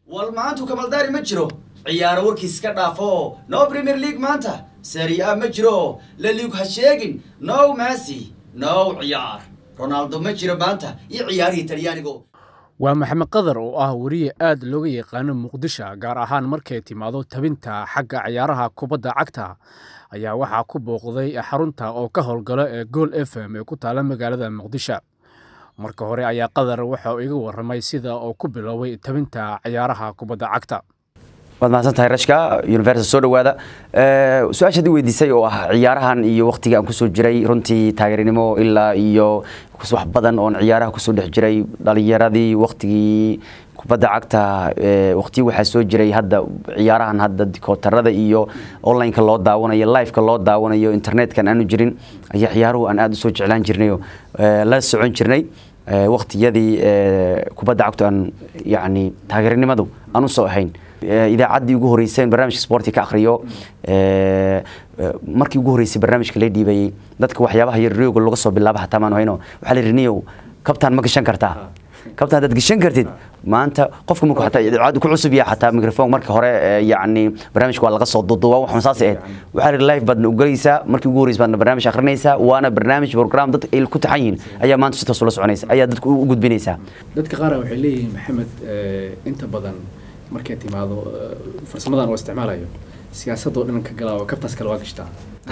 wal maantu kamaldaari ma jiro ciyaaro warkiis ka dhaafo no premier league maanta serie a ma jiro la liig ha sheegin no messi no ciyaar ronaldo ma jiro maanta iyo ciyaarihii talyaanigo waa maxamed qadar oo ah weriye aad looga yaqaano muqdisho gaar ahaan markay timaado tabinta xagga ciyaaraha kubadda cagta ayaa waxaa ku booqday xarunta oo ka howlgalo ee gool f m ee ku taala magaalada muqdisho marka hore ayaa qadar waxa uu iga warramay sida uu ku biloobay tabinta ciyaaraha kubadda cagta waad mahadsan tahay rashka universal soo dhawaada su-aasha hadii weydiisay oo ah ciyaarahan iyo waqtigii aan kusoo jiray runtii taageernimo ilaa iyo wax badan oon ciyaaraha kusoo dhex jiray dhalinyaradii waqtigii kubadda cagta waqtiyi waxaa soo jiray hadda ciyaarahan hadda dikootarada iyo onlineka loo daawanayo liveka loo daawanayo internetkan aanu jirin ayaa ciyaaruhu aan aada usoo jeclaan jirnayo la socon jirnay waqtiyadii kubadda cagtu aan yani taageernimadu aan usoo ahayn idaacaddii ugu horeysay barnaamijka sporti ka akhriyo markii ugu horeysay barnaamijka la dhiibayay dadka waxyaabaha yar rioga laga soo bilaaba hataa maan hayno waxaa la yidhi niyow kabtaan ma gashan kartaa kabtaan haddaad gashan kartid maanta qofka markuu xataa idaacaddu ku cusub yahay xataa microphone marka hore yacni barnaamijka waa laga soo duuduubaa waxun saas ahayd waxaa la yidhi live baadna ugalaysaa markii ugu horreysay baadna barnaamij akhrinaysaa waana barnaamij program dad ay ku taxan yihiin ayaa maanta si toos ula soconaysa ayaa dadka u gudbinaysaa dadka qaar waxay leeyihiin maxamed inta badan markay timaado farsamadan oo isticmaalayo siyaasadoo dhan ka galaa kabtaas kale waa gashtaa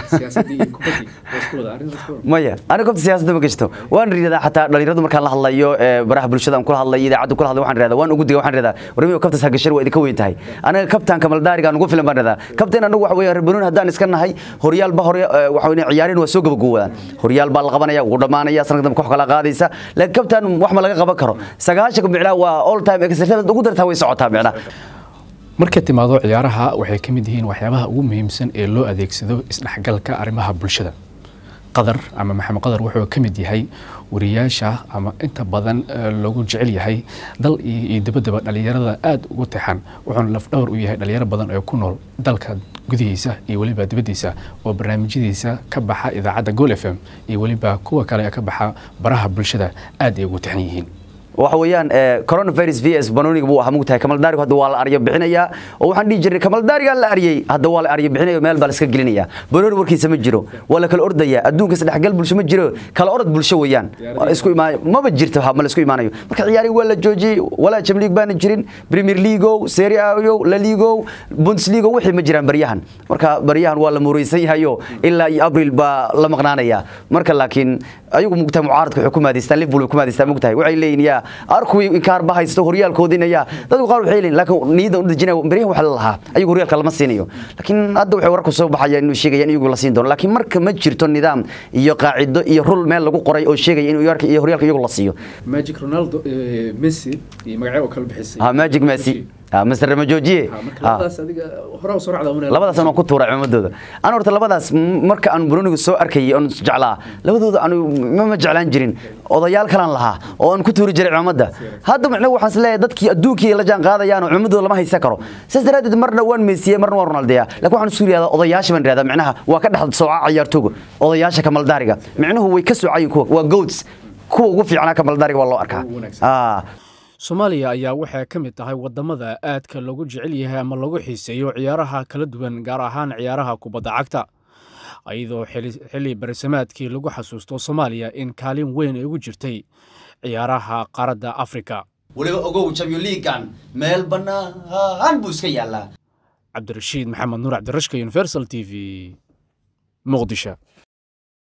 maya aniga kobta siyaasadda ma gashto waan ridadaa xataa dhalinyaradu markaan la hadlayo baraha bulshada aan kula hadlayo idaacadda kula hadlayo waxaan ridadaa waan ugu diga waxaan ridadaa warmiyo kabtaas ha gashan waa idinka weyn tahay aniga kabtaan kamaldaariga aan ugu filan baan ridaa kabteen anagu waxa weeye rebanuun haddaan iska nahay horyaalba hore waxa weeye ciyaareen waa soo gabagoowadaan horyaal baa la qabanaya wuu dhammaanaya sanadka dambe koox kala qaadaysa laakiin kabtaan wax ma laga qaban karo sagaashanka micnaa waa all time exercise ugu dartaa way socotaa micnaa markay timaado ciyaaraha waxay ka mid yihiin waxyaabaha ugu muhiimsan ee loo adeegsado isdhexgalka arrimaha bulshada qadar ama maxamed qadar wuxuu ka mid yahay wariyaasha ama inta badan loogu jecel yahay dal iyo dabadaba dhalinyarada aada ugu tixan wuxuuna lafdhowr u yahay dhalinyaro badan ee ku nool dalka gudihiisa iyo weliba dibaddiisa oo barnaamijyadiisa ka baxa idaacadda gool f m iyo weliba kuwa kale ee ka baxa baraha bulshada aada ay ugu tixan yihiin waxa weeyaan coronavirus v s banoniga buu ahaa mugtahay kamaldaarigu hadda waa la aryo bixinayaa oo waxaan dhihi jirnay kamaldaarigaa la aryay hadda waa la aryo bixinaya meel baa la iska gelinaya banoni warkiisa ma jiro waa la kala ordaya adduunka isdhexgal bulsho ma jiro kala orod bulsho weeyaan isku imaan maba jirto ma la isku imaanayo marka ciyaarihi waa la joojiyey walaa jam league baana jirin premier leagueow serie ayo la leagueow bundesliga wixii ma jiraan baryahan marka baryahan waa la muureysan yahayo ilaa iyo abril baa la maqnaanaya marka laakiin ayagu mugtahay mucaaradka waxay ku maadaystaan liverpool way ku maadaystaan mugtahay waxay leeyihin yaa arkuwii inkaar ba haysto horyaalkoodinaya dadku qaar waxay leeyihin laakiin niyada u dejinaya baryahan waxa la lahaa ayagu horyaalka lama siinayo laakiin hadda waxay wararku soo baxayaan inuu sheegaya in iyagu la siin doono laakiin marka ma jirto nidaam iyo qaacido iyo rul meel lagu qoray oo sheegaya in iyo horyaalka iyagu la siiyo magic ronaldo messi iyo magacyo oo kala bixisay ha magic messi master ramajoojiye labadaas aan ku tuuray cimamadooda aan horta labadaas marka aan bruniga soo arkayay oon jeclaa labadooda aan ma jeclaan jirin odayaal kalaan lahaa oo aan ku tuuri jiray cimamadda hadda macnaha waxaan is leeyahay dadkii adduunkii la jaan qaadayaan oo cimamadooda lama haysan karo sidaas daraaddeed marna waan meesiyey marna waan ronaldeya laakiin waxaan isu yidhahdaa odayaasha baan yidhahdaa macnaha waa ka dhex sooca ciyaartooga odayaasha kamaldaariga micnuhu way ka soocayin kuwa waa goats kuwa ugu fiicnaa kamaldaariga waa loo arkaa soomaaliya ayaa waxay ka mid tahay wadamada aadka loogu jecel yahay ama lagu xiiseeyo ciyaaraha kala duwan gaar ahaan ciyaaraha kubadda cagta iyadoo xilli barisamaadkii lagu xasuusto soomaaliya in kaalin weyn ay ugu jirtay ciyaaraha qaaradda afrika weliba ogow champion leaguekan meel bannaan buu iska yaallaa cabdirashiid maxamed nuur cabdirashka universal t v muqdisho